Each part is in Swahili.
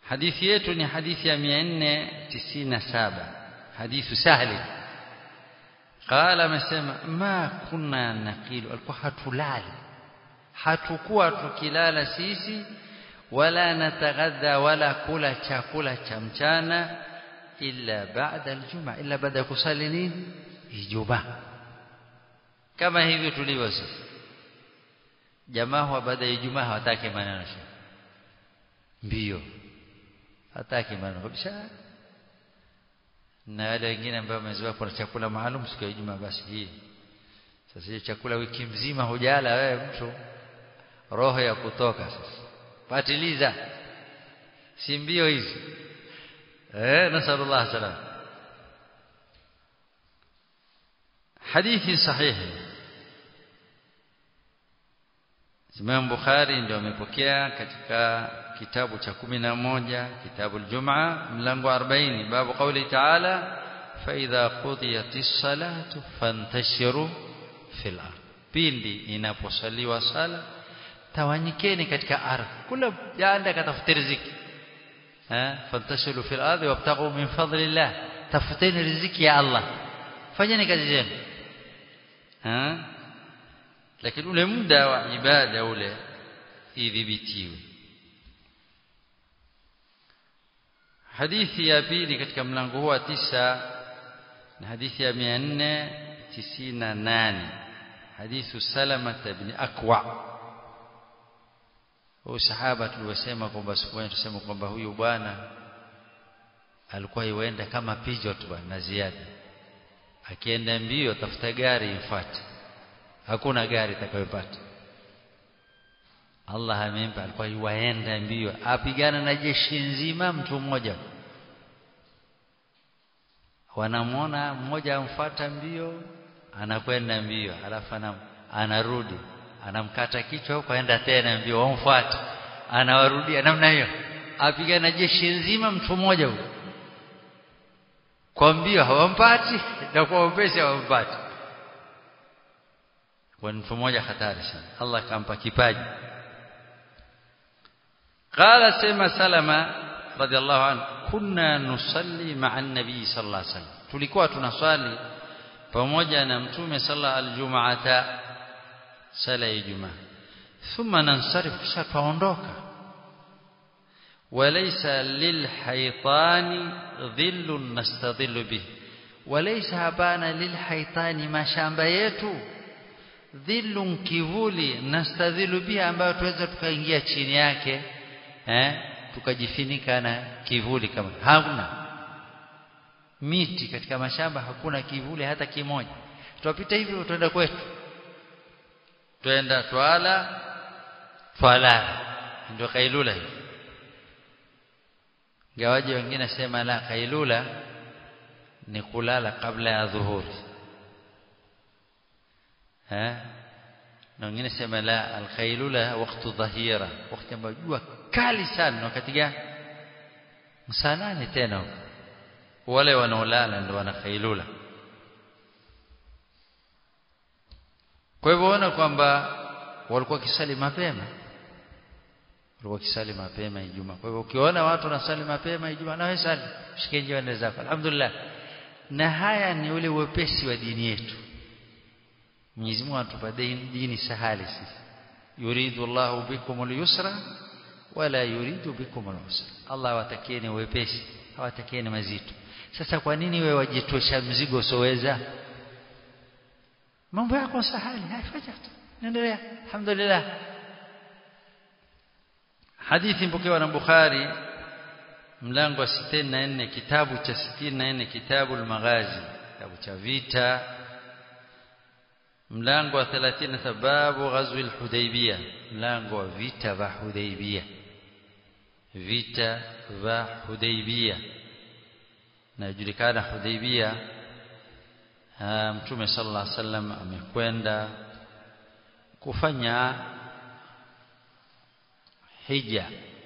hadithi yetu ni hadithi ya 497 hadithu sahli qala amesema ma kunna naqilu alikuwa hatulali hatukuwa tukilala sisi wala nataghadha wala kula chakula cha mchana illa baada aljuma illa baada ya kusali nini ijumaa kama hivyo tulivyo sisi jamaa wa baada ya ijumaa hawataki maneno mbio hataki maneno kabisa na wale wengine ambao wamezoea kuna chakula maalum siku ya Ijumaa basi hii sasa hiyo chakula wiki mzima hujala wewe mtu roho ya kutoka sasa patiliza si mbio hizi eh nasallallahu salam hadithi sahihi Imam Bukhari ndio amepokea katika kitabu cha kumi na moja kitabu al-Jum'a mlango 40 babu kauli ta'ala fa idha qudiyatis salatu fantashiru fil ard pindi inaposaliwa sala tawanyikeni katika ardhi kula jaanda katafuta riziki eh fantashiru fil ard wabtaghu min fadlillah tafuteni riziki ya Allah fanyeni kazi zenu eh lakini ule muda wa ibada ule idhibitiwe hadithi ya pili katika mlango huu wa tisa na hadithi ya 498 hadithu salama ibn akwa huyu sahaba tuliwasema kwamba siku moja tusema kwamba huyu bwana alikuwa yuenda kama pijo tu na ziada akienda mbio tafuta gari imfuate hakuna gari itakayopata Allah amempa alikuwa yuaenda mbio apigana na jeshi nzima mtu mmoja wanamwona mmoja amfuata mbio anakwenda mbio alafu anam, anarudi anamkata kichwa huko aenda tena mbio wamfuata anawarudia namna hiyo apigana na jeshi nzima mtu mmoja huyo kwa mbio hawampati na kwa upesi hawampati kwa mtu mmoja hatari sana Allah akampa kipaji قال سيما سلمة رضي الله عنه كنا نصلي مع النبي صلى الله عليه وسلم tulikuwa tunaswali pamoja na mtume sala aljum'ata sala ya ijumaa thumma nansarif kisha tuondoka walaysa lilhaytani dhillun nastadhillu bih walaysa habana lilhaytani mashamba yetu dhillun kivuli nastadhilu biha ambayo tuweza tukaingia chini yake eh tukajifinika na kivuli kama hakuna miti katika mashamba hakuna kivuli hata kimoja tutapita hivyo tuenda kwetu twenda twala twala ndio kailula hiyo gawaji wengine sema la kailula ni kulala kabla ya dhuhuri eh na wengine sema la alkhailula wakati dhahira wakati ambao jua kali sana wakati gani saa nane tena wale wanaolala ndio wana khailula kwa hivyo ona kwamba walikuwa kisali mapema walikuwa kisali mapema Ijumaa kwa hivyo ukiona watu wanasali mapema Ijumaa na wewe sali shike njia zako alhamdulillah na haya ni ule wepesi wa dini yetu Mwenyezi Mungu anatupa dini sahali sisi yuridu Allahu bikum al-yusra wala yuridu bikum al-usra Allah watakieni wepesi hawatakieni mazito sasa kwa nini wewe wajitosha mzigo usoweza mambo yako sahali haifaja naendelea alhamdulillah hadithi mpokewa na Bukhari mlango wa 64 kitabu cha 64 kitabu al-maghazi kitabu cha vita mlango wa 30 sababu ghazwi al-hudaybiyah mlango wa vita vya hudaybiyah vita vya hudaybiyah najulikana hudaybiyah mtume sallallahu alaihi wasallam amekwenda kufanya hija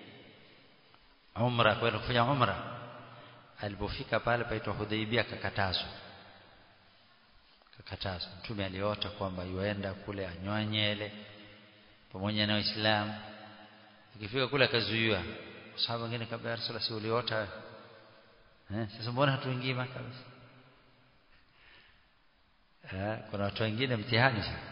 umra kwenda kufanya umra alipofika pale paitwa hudaybiyah kakatazwa kakatazwa mtume aliota kwamba yuenda kule anyoa nyele pamoja na waislamu ikifika kule akazuiwa sahaba wengine kabla ya Rasulullah si uliota eh sasa mbona hatuingii maka basi eh kuna watu wengine mtihani sana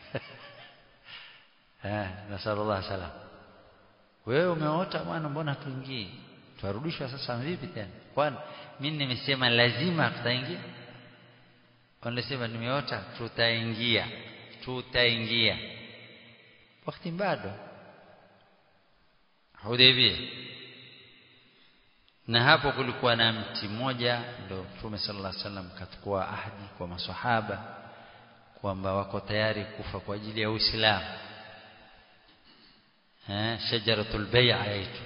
eh nasallallahu salam wewe umeota bwana mbona hatuingii tuarudishwa sasa vipi tena kwani mimi nimesema lazima tutaingia wanasema nimeota tutaingia tutaingia wakati bado Hudaybiyah na hapo kulikuwa na mti mmoja ndio Mtume sallallahu alaihi wasallam katukua ahadi kwa maswahaba kwamba wako tayari kufa kwa ajili ya Uislamu eh shajaratul bai'a yetu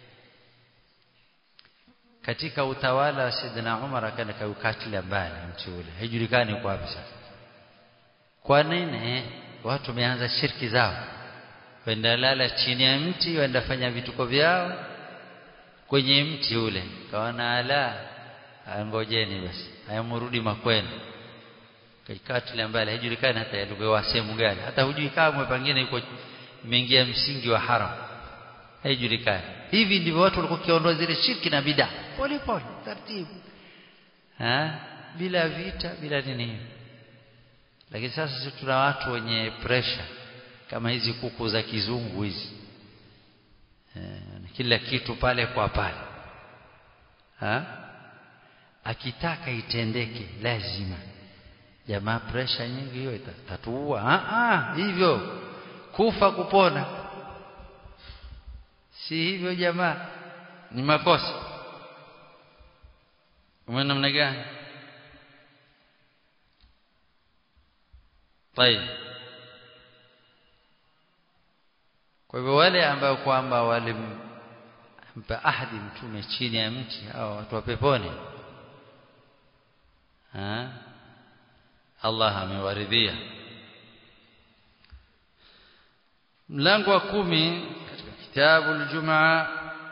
katika utawala wa Saidina Umar akaenda kaukatilia mbali mti ule haijulikani kwa wapi sasa kwa nini watu wameanza shirki zao wenda lala chini ya mti wenda fanya vituko vyao kwenye mti ule kaona ala ngojeni basi hayamrudi makwenu kaikatilia mbali haijulikani hata yalikuwa sehemu gani hata hujui kama pengine yuko imeingia msingi wa haram haijulikani hivi ndivyo watu walikuwa kiondoa zile shirki na bid'a pole pole taratibu ha bila vita bila nini lakini sasa sisi tuna watu wenye pressure kama hizi kuku za kizungu hizi eh, kila kitu pale kwa pale ha akitaka itendeke lazima jamaa pressure nyingi hiyo itatuua ah ah hivyo kufa kupona si hivyo jamaa ni makosa umeona namna gani طيب kwa hivyo wale ambao kwamba walimpa ahadi mtume chini ya mti au watu wa peponi ha Allah amewaridhia mlango wa kumi katika kitabu al-Jumaa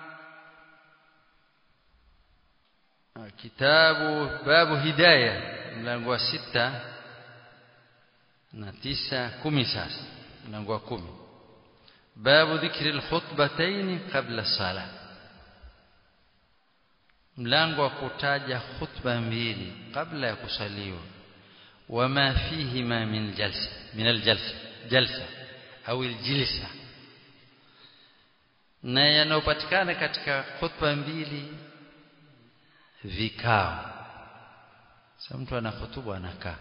kitabu babu hidayah mlango wa sita na tisa kumi sasa mlango wa kumi babu dhikri al-khutbatayn qabla salah mlango wa kutaja khutba mbili kabla ya kusaliwa wama fihima min jalsa min al-jalsa jalsa au al-jilsa na yanayopatikana katika khutba mbili vikao sasa mtu ana hutuba anakaa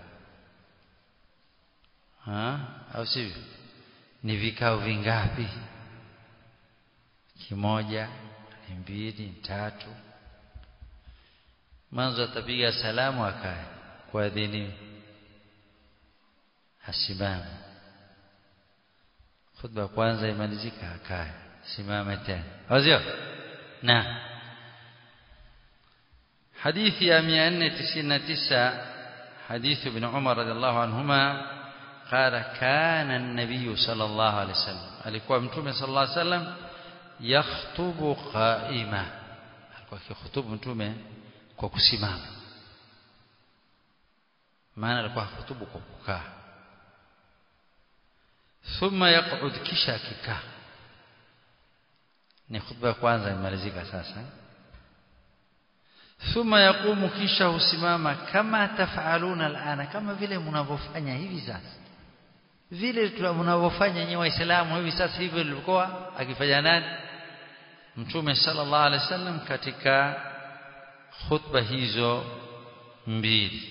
ha au sivyo ni vikao vingapi kimoja ni mbili ni tatu mwanzo atapiga salamu akae kwa dini asimame khutba kwanza imalizika akae simame tena wazio na حديث يا 499 حديث ابن عمر رضي الله عنهما قال كان النبي صلى الله عليه وسلم alikuwa mtume sallallahu alaihi wasallam yakhutubu qaima alikuwa akikhutubu mtume kwa kusimama maana alikuwa akhutubu kwa kukaa thumma yaq'ud kisha akikaa ni khutba kwanza imalizika sasa thumma yaqumu kisha husimama kama tafaluna alana kama vile mnavyofanya hivi sasa vile mnavyofanya nyinyi waislamu hivi sasa hivyo ilikuwa akifanya nani mtume sallallahu alaihi wasallam katika khutba hizo mbili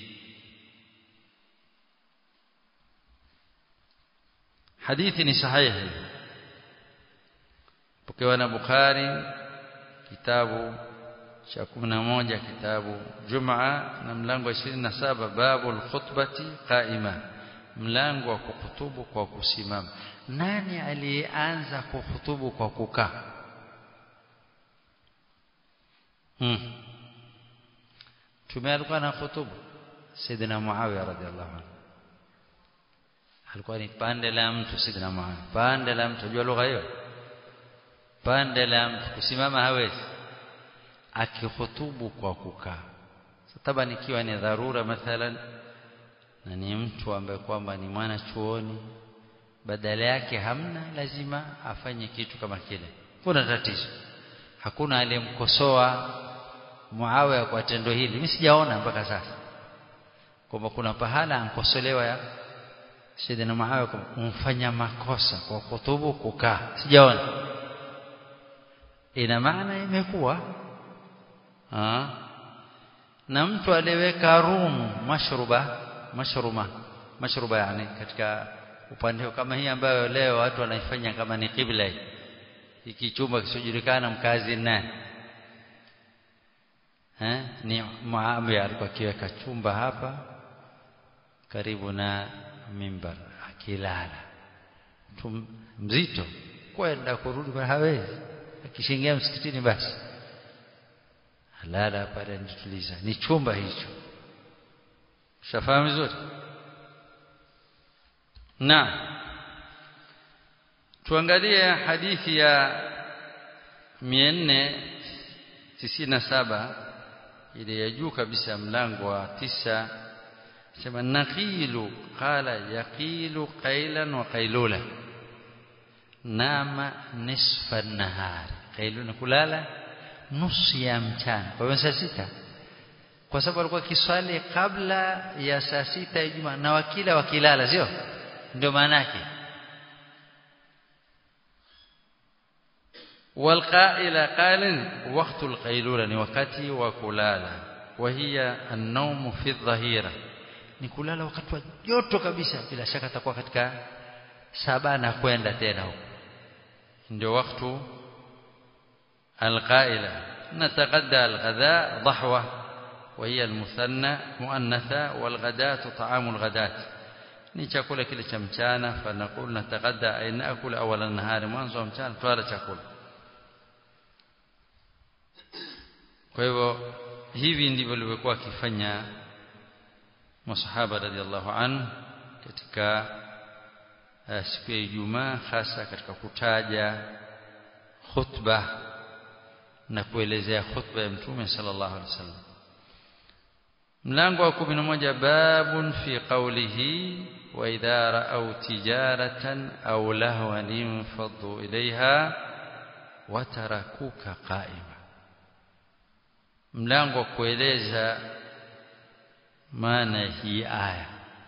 hadithi ni sahihi pokewa na Bukhari kitabu cha 11 kitabu Jumaa na mlango wa 27 babu al-khutbati qaima mlango wa kuhutubu kwa kusimama nani aliyeanza kuhutubu kwa kukaa hmm. tume alikuwa na hutubu Saidina Muawiya radhiallahu anhu alikuwa ni pande la mtu Saidina Muawiya pande la mtu unajua lugha hiyo pande la mtu kusimama hawezi akihutubu kwa kukaa sasa ikiwa ni dharura mathalan na ni mtu ambaye kwamba ni mwana chuoni badala yake hamna lazima afanye kitu kama kile kuna tatizo hakuna aliyemkosoa Muawiya kwa tendo hili mimi sijaona mpaka sasa kwamba kuna pahala ankosolewa ya Sayyidina Muawiya kumfanya makosa kwa kutubu kukaa sijaona ina maana imekuwa na mtu aliyeweka rum mashruba mashruma mashruba yani katika upande kama hii ambayo leo watu wanaifanya kama ni kibla hiki chumba kisichojulikana mkazi nani eh ni Muawiya alikuwa akiweka chumba hapa karibu na mimbar akilala mzito kwenda kurudi kwa hawezi akishingia msikitini basi halala pale nituliza ni chumba hicho shafahamu vizuri na tuangalie hadithi ya 497 ile ya juu kabisa mlango wa tisa sema naqilu qala yaqilu qailan wa qailula nama nisfa nahari qailuna kulala nusu ya mchana kwa hiyo saa sita kwa sababu alikuwa kiswali kabla ya saa sita ya Ijumaa na wakila wakilala sio ndio maana yake والقائل قال وقت القيلولة ni wakati wa kulala وهي النوم في الظهيرة ni kulala wakati wa joto kabisa bila shaka atakuwa katika saba na kwenda tena huko ndio wakati القائلة نتغدى الغداء ضحوة وهي المثنى مؤنثة والغداة طعام الغداة ni chakula kile cha mchana fanaqul nataghadda ay naakul awala an-nahari mwanzo wa mchana twala chakula kwa hivyo hivi ndivyo walivyokuwa wakifanya masahaba radhiallahu anhu katika uh, siku ya Ijumaa hasa katika kutaja khutba na kuelezea khutba ya mtume sallallahu alaihi wasallam mlango wa 11 babun fi qawlihi wa idha ra'aw tijaratan aw lahwan infaddu ilayha wa tarakuka qa'ima mlango wa kueleza maana hii aya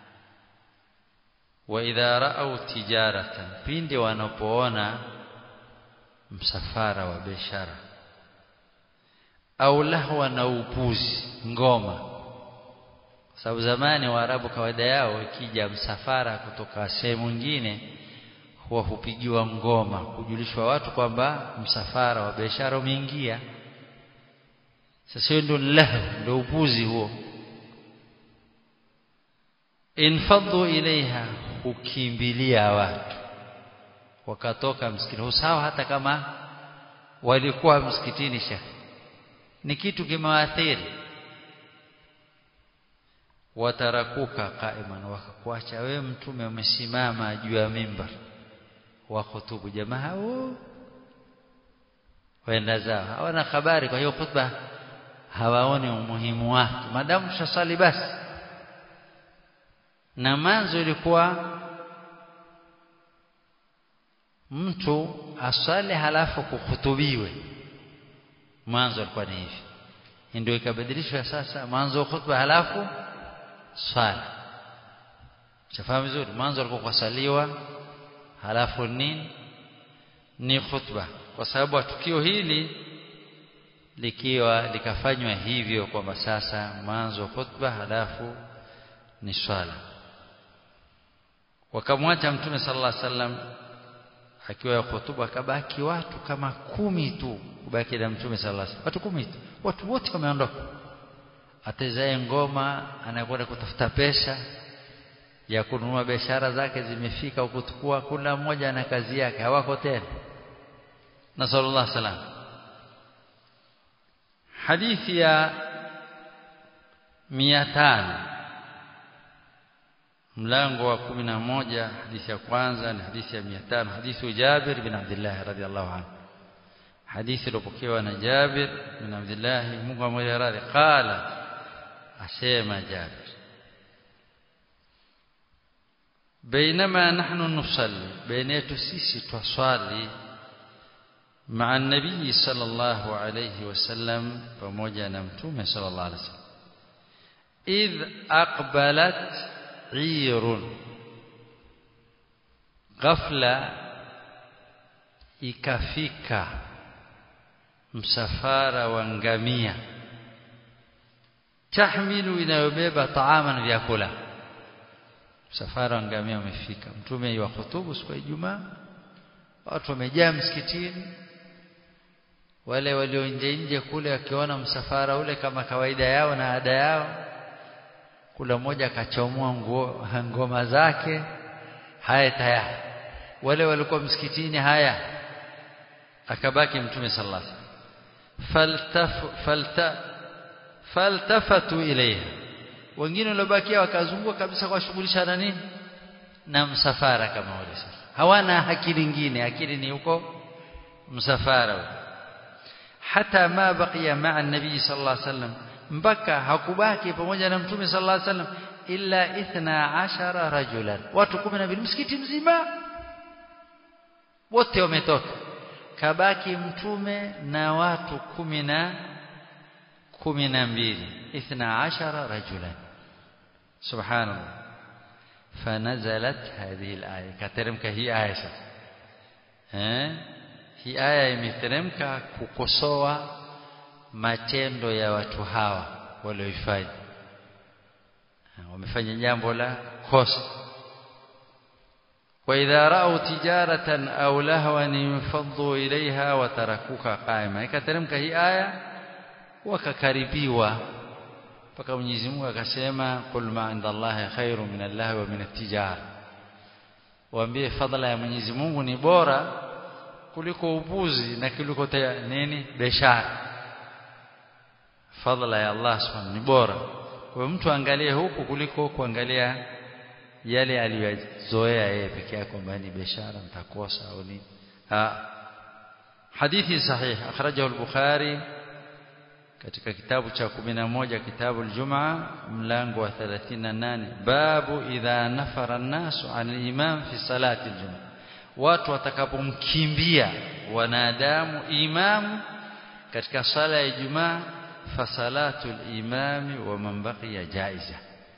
wa idha ra'aw tijaratan pindi wanapoona msafara wa biashara au lahwa na upuzi ngoma sababu zamani waarabu kawaida yao ikija msafara kutoka sehemu nyingine huwa hupigiwa ngoma kujulishwa watu kwamba msafara wa biashara umeingia sasa hiyo ndio lahu ndio upuzi huo infadhu ilaiha hukimbilia watu wakatoka msikitini usawa hata kama walikuwa msikitini shekhi ni kitu kimewaathiri watarakuka qaiman wakakuacha wewe mtume umesimama juu ya mimbar wa khutubu jamaa hao waenda zao hawana habari kwa hiyo khutba hawaoni umuhimu wake madamu tushasali basi na manzo ilikuwa mtu asali halafu kuhutubiwe mwanzo alikuwa ni hivi ndio ikabadilishwa sasa mwanzo khutba halafu swala shafahamu vizuri mwanzo alikuwa kusaliwa halafu nini ni khutba kwa sababu tukio hili likiwa likafanywa hivyo kwamba sasa mwanzo khutba halafu ni swala wakamwacha mtume sallallahu alaihi wasallam akiwa ya hutuba akabaki watu kama kumi tu kubaki na mtume sallallahu alaihi wasallam watu kumi tu watu wote wameondoka atezae ngoma anakwenda kutafuta pesa ya kununua biashara zake zimefika ukutukua kila mmoja na kazi yake hawako tena na sallallahu alaihi wasallam hadithi ya 500 mlango wa 11 hadithi ya kwanza ni hadithi ya 500 hadithi Jabir bin Abdullah radhiallahu anhu hadithi iliyopokewa na Jabir bin Abdullah Mungu amwele radhi qala asema Jabir بينما نحن نصلي بين yetu sisi twaswali مع النبي صلى الله عليه وسلم pamoja na mtume صلى الله عليه وسلم إذ أقبلت عير غفلة ikafika msafara wa ngamia tahmilu inayobeba taaman vyakula msafara wa ngamia umefika mtume wa hutubu siku ya Ijumaa watu wamejaa msikitini wale walio nje nje kule wakiona msafara ule kama kawaida yao na ada yao kula mmoja akachomoa nguo ngoma zake haya tayari wale walikuwa msikitini haya akabaki mtume sallallahu alaihi wasallam falta faltafatu ilayha wengine waliobakia wakazunguka kabisa kwa shughulisha na nini na msafara kama wale sasa hawana akili nyingine akili ni huko msafara hata ma baqiya ma'a nabii sallallahu alaihi wasallam mpaka hakubaki pamoja na mtume sallallahu alaihi wasallam illa 12 rajulan watu 12 msikiti mzima wote wametoka kabaki mtume na watu kumi na kumi na mbili ithna ashara rajulan subhanallah fanazalat hadhihi alaya kateremka hii aya sasa eh hii aya imeteremka kukosoa matendo ya watu hawa walioifanya wamefanya jambo la kosa وإذا رأوا تجارة أو لهوا انفضوا إليها وتركوك قائما ikateremka hii aya wakakaribiwa mpaka Mwenyezi Mungu akasema qul ma inda Allahi khairu min Allah wa min at-tijara waambie fadhila ya Mwenyezi Mungu ni bora kuliko upuzi na kuliko nini biashara fadhila ya Allah subhanahu ni bora kwa mtu angalie huku kuliko kuangalia yale aliyozoea yeye peke yake kwamba ni biashara mtakosa au nini hadithi sahih akhrajahu al-bukhari katika kitabu cha 11 kitabu al-Jum'a mlango wa 38 babu idha nafara an-nasu 'an al-imam fi salati al-Jum'a watu watakapomkimbia wanadamu imamu katika sala ya Ijumaa fa salatu al-imami wa man baqiya jaiza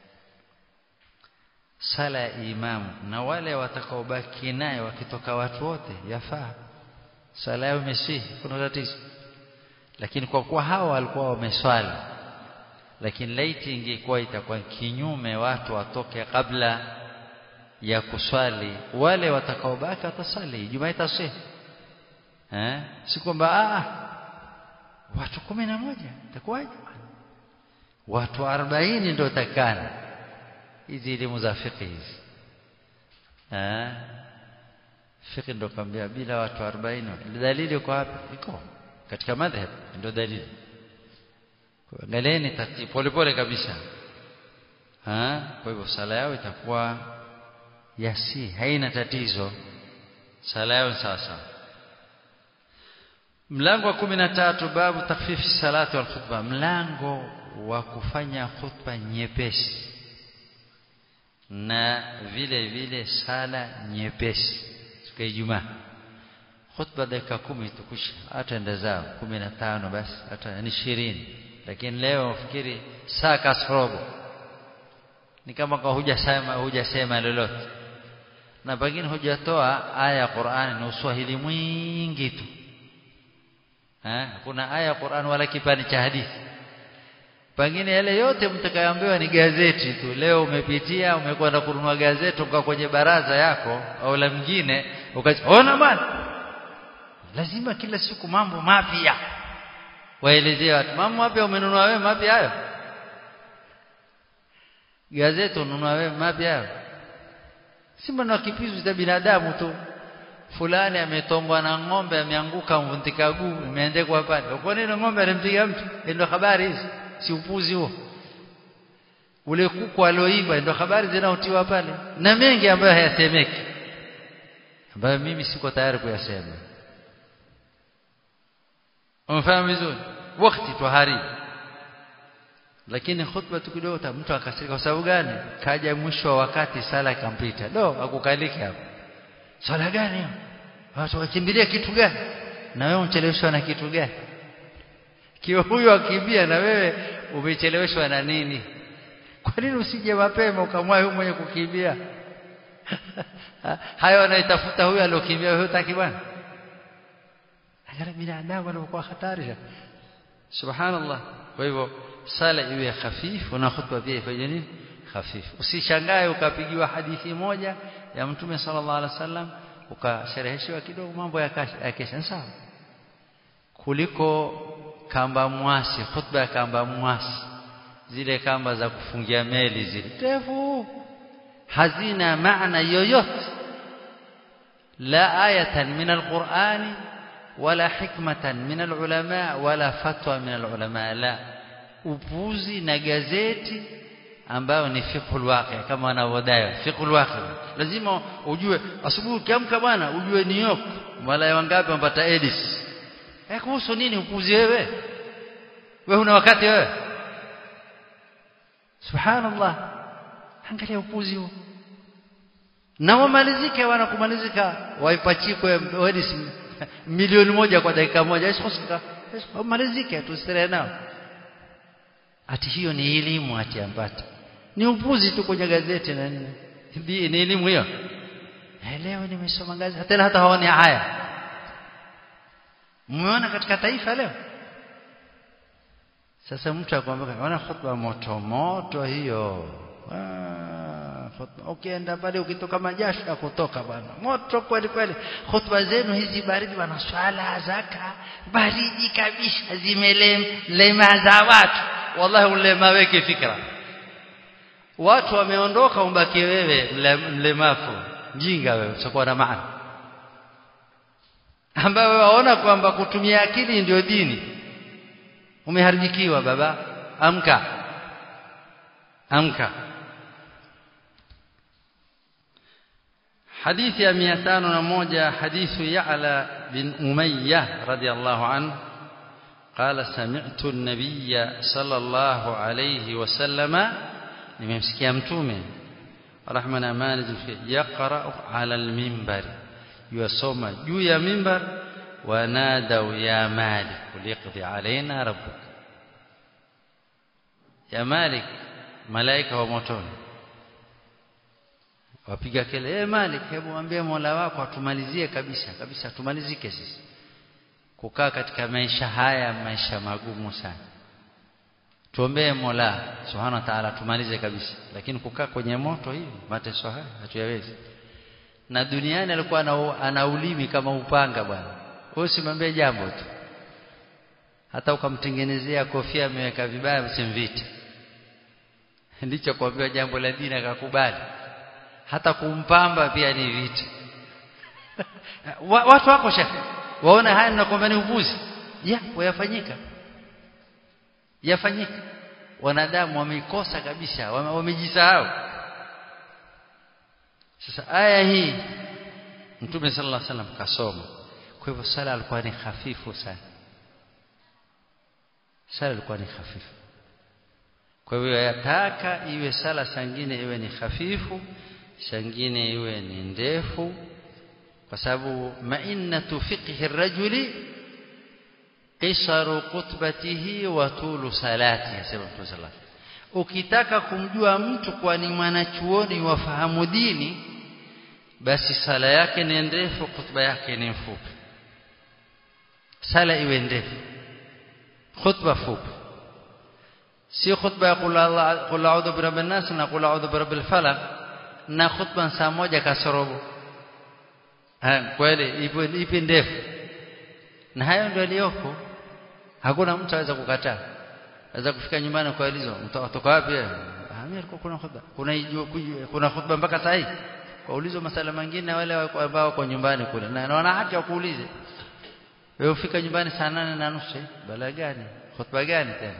sala ya imamu na wale watakaobaki naye wakitoka watu wote yafaa sala yao imesihi kuna tatizo lakini kwa kuwa hawa walikuwa wameswali lakini laiti ingekuwa itakuwa kinyume watu watoke kabla ya kuswali wale watakaobaki watasali Ijumaa itasihi eh si kwamba ah watu kumi na moja itakuwaje watu 40 ndio takana hizi elimu za fiqh hizi eh fiqh ndio kwambia bila watu 40 dalili iko wapi iko katika madhhab ndio dalili angalieni taratibu polepole kabisa ha kwa hivyo sala yao itakuwa yasi haina tatizo sala yao sasa mlango wa 13 babu takfifi salati wal khutba mlango wa kufanya khutba nyepesi na vile vile sala nyepesi siku ya Ijumaa khutba dakika kumi tukusha hata enda zao kumi na tano basi hata ni ishirini lakini leo fikiri saa kasrobo ni kama kwa hujasema hujasema lolote na pengine hujatoa aya ya Qur'ani na uswahili mwingi tu eh kuna aya ya Qur'an wala kipande cha hadithi pengine yale yote mtakayoambiwa ni gazeti tu leo umepitia umekwenda kununua gazeti uka kwenye baraza yako au la mwingine ukaona bwana lazima kila siku mambo mapya waelezea watu mambo mapya umenunua wewe mapya hayo gazeti ununua wewe mapya hayo simba na kipizu cha binadamu tu fulani ametongwa na ng'ombe ameanguka mvuntika guu imeandikwa pale kwa nini ng'ombe alimpiga mtu ndio habari hizi si upuzi huo ule kuku alioiba ndio habari zinaotiwa pale na mengi ambayo hayasemeki ambayo mimi siko tayari kuyasema umefahamu vizuri wakati tuharibu lakini khutba tu kidogo mtu akasirika kwa sababu gani kaja mwisho wa wakati sala ikampita do akukaliki hapo sala gani watu wakimbilia kitu gani na wewe umecheleweshwa na kitu gani kiwa huyo akimbia na wewe umecheleweshwa na nini kwa nini usije mapema ukamwahi huyo mwenye kukimbia hayo anaitafuta huyo aliyokimbia huyo taki bwana angalia binadamu anakuwa hatari subhanallah kwa hivyo sala iwe hafifu na khutba pia ifanye nini hafifu usishangae ukapigiwa hadithi moja ya mtume sallallahu alaihi wasallam ukashereheshiwa kidogo mambo yakesha sawa kuliko kamba mwasi khutba ya kamba mwasi zile kamba za kufungia meli zile ndefu hazina maana yoyote la ayatan min alqur'ani wala hikmatan min alulama wala fatwa min alulama la upuzi na gazeti ambayo ni fiqhul waqi kama wanavyodai fiqhul waqi lazima ujue asubuhi ukiamka bwana ujue New York malaya wangapi wamepata Edis eh kuhusu nini upuzi wewe wewe una wakati wewe subhanallah angalia upuzi huo na wamalizike wanakumalizika waipachikwe Edis milioni moja kwa dakika moja isikosika wamalizike tusire nao ati hiyo ni elimu ati ambata ni upuzi tu kwenye gazeti na nini ni elimu hiyo leo nimesoma gazeti tena hata haoni haya mmeona katika taifa leo sasa mtu akwambia ona khutba moto moto hiyo ukienda pale ukitoka majasho ya kutoka bwana moto kweli kweli khutba zenu hizi baridi bwana swala zaka baridi kabisa zimelemaza watu wallahi ulema weke fikra watu wameondoka umbaki wewe mlemafu mjinga wewe utakuwa na maana ambaye waona kwamba kutumia akili ndio dini umeharibikiwa baba amka amka حديث يا 201 حديث يعلى بن أمية رضي الله عنه قال سمعت النبي صلى الله عليه وسلم nimemsikia mtume rahma na amani yaqra ala alminbar yusoma juu ya mimbar wanadau ya malik liqdi alaina rabbuk ya malik malaika wa motoni wapiga kelele eh malik hebu mwambie mola wako atumalizie kabisa kabisa tumalizike sisi kukaa katika maisha haya maisha magumu sana tuombee Mola Subhanahu wa Ta'ala tumalize kabisa lakini kukaa kwenye moto hivi mateso haya hatuyawezi na duniani alikuwa ana ulimi kama upanga bwana wewe usimwambie jambo tu hata ukamtengenezea kofia ameweka vibaya msimvite ndicho kuambiwa jambo la dini akakubali hata kumpamba pia ni vita watu wako shekhi waona haya ninakwambia ni upuzi ya wayafanyika yafanyika wanadamu wameikosa kabisa wamejisahau sasa aya hii Mtume sallallahu alaihi wasallam kasoma kwa hivyo sala alikuwa ni hafifu sana sala ilikuwa ni hafifu kwa hivyo yataka iwe sala sangine iwe ni hafifu sangine iwe ni ndefu kwa sababu mainatu fiqhi rajuli qisaru khutbatihi wa tulu salati asema Mtume sallallahu ukitaka kumjua mtu kwa ni mwanachuoni wafahamu dini basi sala yake ni ndefu khutba yake ni fupi sala iwe ndefu khutba fupi sio khutba ya qul a'udhu birabbin nas na qul a'udhu birabbil falaq na khutba saa moja kasorobo kweli ipo ipi ndefu na hayo ndio aliyoko hakuna mtu aweza kukataa aweza kufika nyumbani kwa ulizo mtoka wapi mimi alikuwa kuna khutba kuna kuna khutba mpaka saa hii kwa ulizo masala mengine wale ambao wako nyumbani kule na wana haki ya kuulize wewe ufika nyumbani saa nane na nusu bala gani khutba gani tena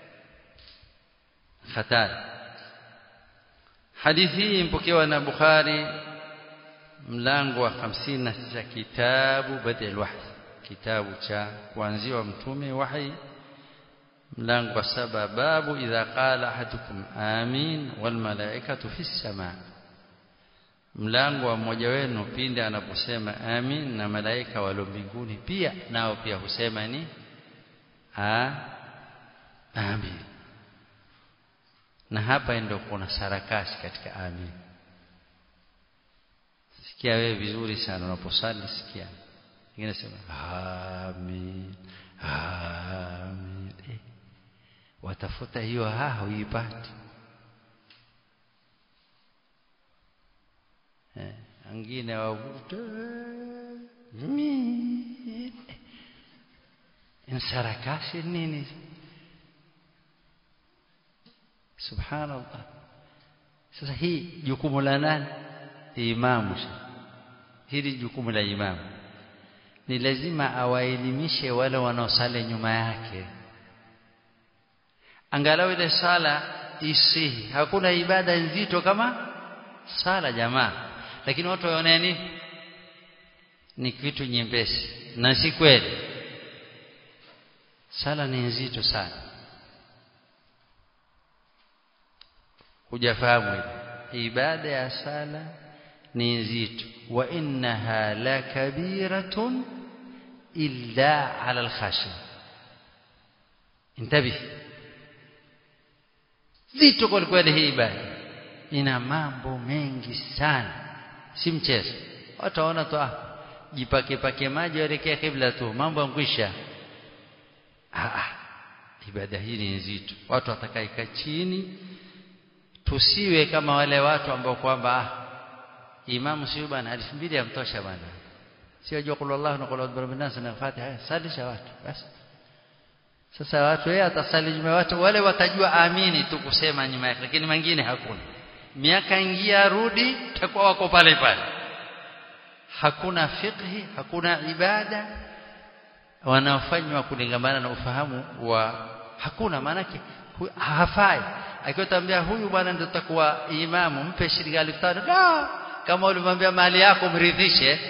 hatari hadithi hii mpokewa na Bukhari mlango wa 59 kitabu badal wahy kitabu cha kuanziwa mtume wahi mlango wa saba babu idha qala ahadukum amin wal malaikatu fi samaa mlango wa mmoja wenu pindi anaposema amin na malaika walio mbinguni pia nao pia husema ni a amin na hapa ndio kuna sarakasi katika amin sikia wewe vizuri sana unaposali sikia ingine sema amin amin eh. watafuta hiyo ha huipati eh wengine wavuta amin insarakasi nini subhanallah sasa hii jukumu la nani imamu hili jukumu la imamu ni lazima awaelimishe wale wanaosali nyuma yake angalau ile sala isihi hakuna ibada nzito kama sala jamaa lakini watu waone nini ni kitu nyepesi na si kweli sala ni nzito sana hujafahamu ibada ya sala ni nzito wa innaha lakabiratun illa ala alkhashi intabih zito kwa kweli hii ibada ina mambo mengi sana si mchezo wataona tu ah jipake pake maji waelekea kibla tu mambo yankwisha ah ibada hii ni nzito watu watakaika chini tusiwe kama wale watu ambao kwamba ah imamu sio bana elfu mbili yamtosha bana sio jua qul Allah na qul a'udhu birabbin nas na Fatiha salisha watu basi sasa watu yeye atasali nyuma watu wale watajua amini tu kusema nyuma yake lakini mengine hakuna miaka ingia rudi takuwa wako pale pale hakuna fiqhi hakuna ibada wanaofanywa kulingamana na ufahamu wa hakuna maanake hafai akiwatambia huyu bwana ndio takuwa imamu mpe shilingi 1500 kama ulimwambia mali yako mridhishe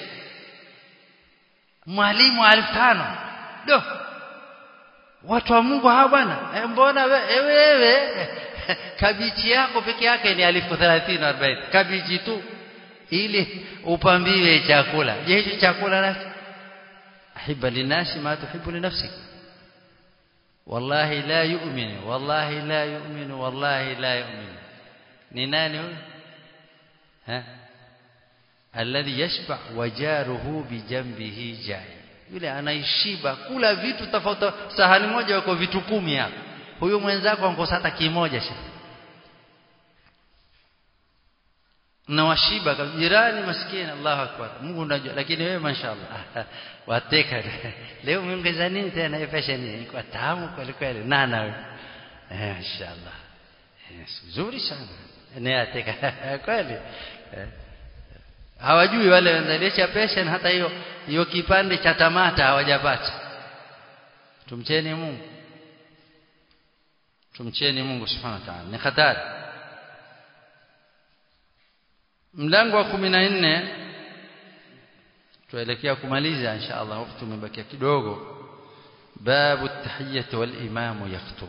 mwalimu 1500 do watu wa Mungu hawa bwana e, mbona wewe kabichi yako peke yake ni 1030 40 kabichi tu ili upambiwe chakula je hicho chakula na ahibba linasi ma tuhibbu li nafsik wallahi la yu'minu wallahi la yu'minu wallahi la yu'minu ni nani huyo ha alladhi yashba wajaruhu bijambihi jai yule anaishiba kula vitu tofauti sahani moja wako vitu kumi hapo huyo mwenzako ankosa hata kimoja shi na washiba jirani maskini Allahu akbar Mungu unajua lakini wewe mashaallah wateka leo mmeongeza nini tena hiyo fashion hii kwa tamu kweli kweli nana wewe eh mashaallah yes nzuri sana ni ateka kweli hawajui wale wanzalisha passion hata hiyo hiyo kipande cha tamata hawajapata tumcheni Mungu tumcheni Mungu subhanahu wa ta'ala ni hatari mlango wa 14 tuelekea kumaliza insha Allah wakati umebakia kidogo babu tahiyyati wal imamu yaktub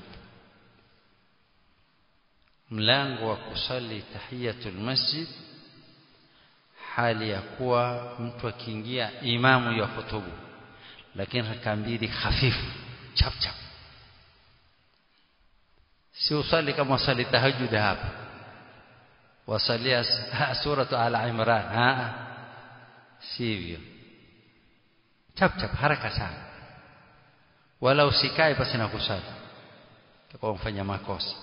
mlango wa kusali tahiyatul masjid hali ya kuwa mtu akiingia imamu ya kutubu lakini raka mbili hafifu chap chap si usali kama usali tahajjud hapa wasalia suratu ala imran ha sivyo chap chap haraka sana wala usikae pasi na kusali utakuwa mfanya makosa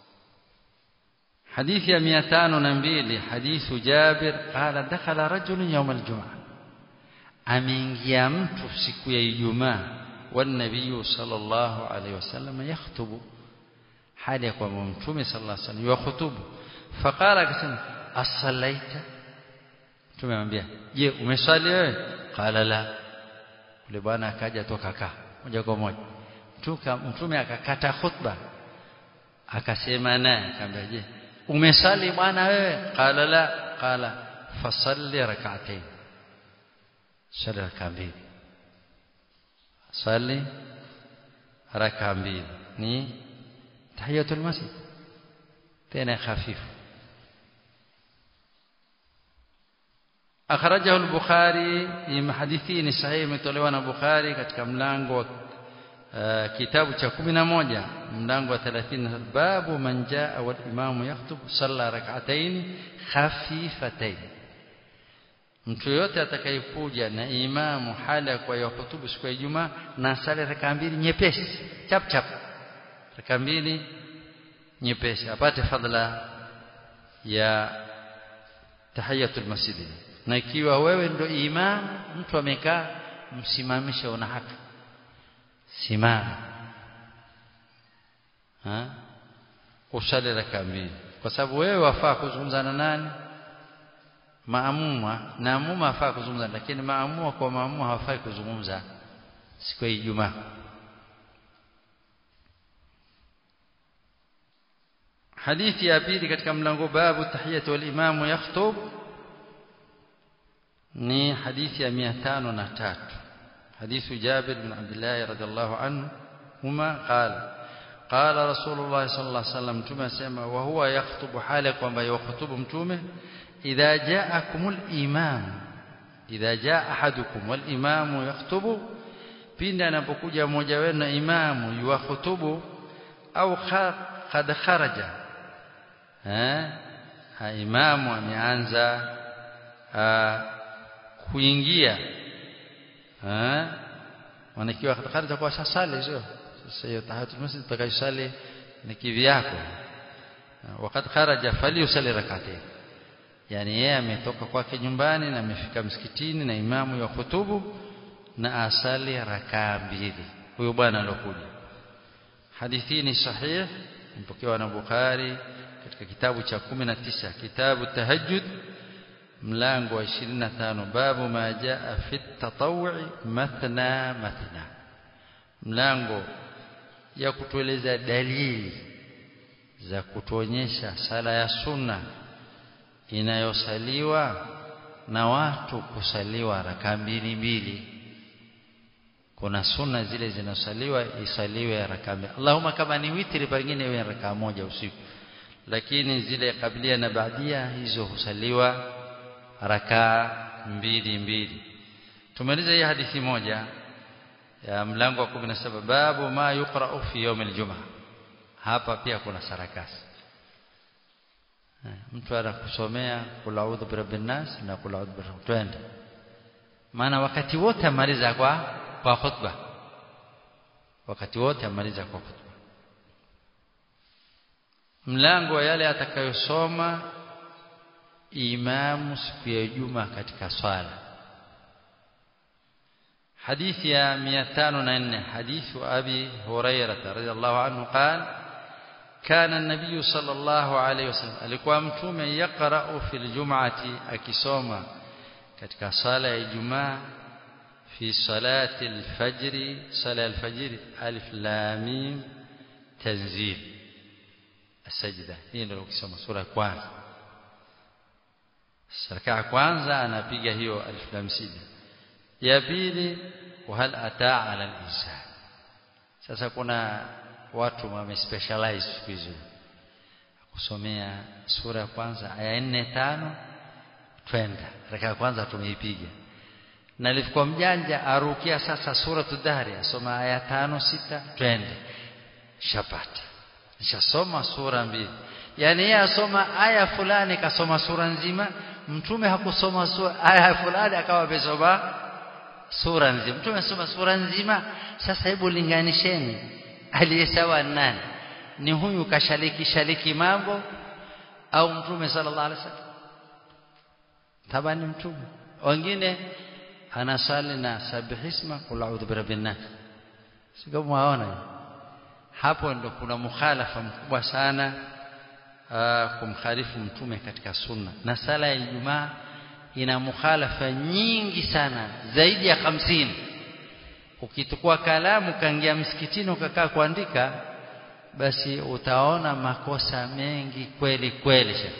حديث يا 502 حديث جابر قال دخل رجل يوم الجمعة ameingia mtu siku ya Ijumaa والنبي صلى الله عليه وسلم يخطب hali ya kwamba mtume sallallahu alaihi wasallam yakhutubu faqala akasema as-sallaita tumemwambia je umeswali wewe qala la yule bwana akaja toka kaa moja kwa moja mtume akakata khutba akasema naye akamwambia je umesali bwana wewe qala la qala fasalli rak'atayn sali raka mbili sali raka mbili ni tahiyatul masjid tena hafifu akhrajahu al-Bukhari ni hadithi ni sahihi imetolewa na Bukhari katika mlango wa uh, kitabu cha 11 mlango wa 30 babu man jaa wal imamu yakhutub salla rak'atayn khafifatayn mtu yote atakayekuja na imamu hala kwa yahutubu siku ya Ijumaa na sala raka mbili nyepesi chap chap raka mbili nyepesi apate fadla ya tahiyatul masjid na ikiwa wewe ndo imam mtu amekaa msimamishe una haki simama ha usali raka mbili kwa sababu wewe wafaa kuzungumza na nani maamuma na amuma afaa kuzungumza lakini maamuma kwa maamuma hawafai kuzungumza siku ya Ijumaa hadithi ya pili katika mlango babu tahiyatu wal imamu yakhutub ni hadithi ya 503 حديث جابر بن عبد الله رضي الله عنه هما قال قال رسول الله صلى الله عليه وسلم متومه سما وهو يخطب حاله kwamba يخطب mtume إذا جاءكم الإمام إذا جاء أحدكم والإمام يخطب pindi anapokuja mmoja wenu na imamu yuwahutubu au kad kharaja eh imamu ameanza kuingia eh wanakiwa kad kharaja kwa sasali sio sasa hiyo tahatul masjid utakayosali ni kivyako wakati kharaja fali usali rak'atayn yani yeye ametoka kwake nyumbani na amefika msikitini na imamu ya hutubu na asali rakaa mbili huyo bwana alokuja hadithi ni sahih mpokewa na Bukhari katika kitabu cha 19 kitabu tahajjud mlango wa 25 babu ma jaa fi tatawwi mathna mathna mlango ya kutueleza dalili za kutuonyesha sala ya sunna inayosaliwa na watu kusaliwa raka mbili mbili kuna sunna zile zinasaliwa isaliwe raka mbili Allahumma kama ni witri pengine iwe raka moja usiku lakini zile kablia na baadia hizo husaliwa raka mbili mbili tumaliza hii hadithi moja ya mlango wa 17 babu ma yuqra'u fi yawm al hapa pia kuna sarakasi mtu anakusomea kula udhu birabbin nas na kula udhu birabbin twende maana wakati wote amaliza kwa kwa khutba wakati wote amaliza kwa khutba mlango wa yale atakayosoma imamu siku ya juma katika swala حديث يا 204 حديث أبي هريرة رضي الله عنه قال كان النبي صلى الله عليه وسلم alikuwa mtume yaqra'u fil jum'ati akisoma katika sala ya Ijumaa fi salati al-fajr sala al-fajr alif lam mim tanzil as-sajda hii ndio ukisoma sura ya kwanza saraka ya kwanza anapiga hiyo alif lam sida ya pili wa hal ataa ala al-insan sasa kuna watu wamespecialize siku hizo kusomea sura ya kwanza aya nne tano twenda raka ya kwanza tumeipiga na alikuwa mjanja arukia sasa sura tudhari asoma aya tano sita twende shapata nishasoma sura mbili yani yeye asoma aya fulani kasoma sura nzima mtume hakusoma sura aya fulani akawa amesoma sura nzima mtume asoma sura nzima sasa hebu linganisheni aliyesawa nani ni huyu kashaliki shaliki mambo au mtume sallallahu alaihi wasallam tabani mtume wengine anasali na sabihisma kul a'udhu birabbin nas sio muaona hapo ndo kuna mukhalafa mkubwa sana uh, kumkhalifu mtume katika sunna na sala ya Ijumaa ina mukhalafa nyingi sana zaidi ya hamsini ukichukua kalamu kaingia msikitini ukakaa kuandika basi utaona makosa mengi kweli kweli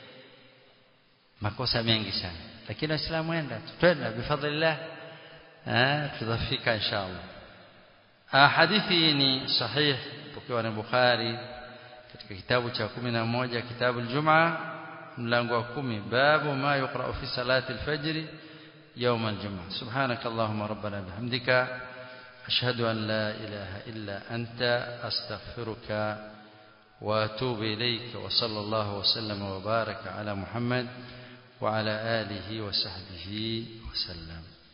makosa mengi sana lakini waislamu enda twenda bifadlillah eh tutafika inshallah ah hadithi ni sahih pokewa na Bukhari katika kitabu cha 11 kitabu al-Jum'a mlango wa 10 babu ma yuqra fi salati al-fajr يوم الجمعة سبحانك اللهم ربنا بحمدك أشهد أن لا إله إلا أنت أستغفرك وأتوب إليك وصلى الله وسلم وبارك على محمد وعلى آله وصحبه وسلم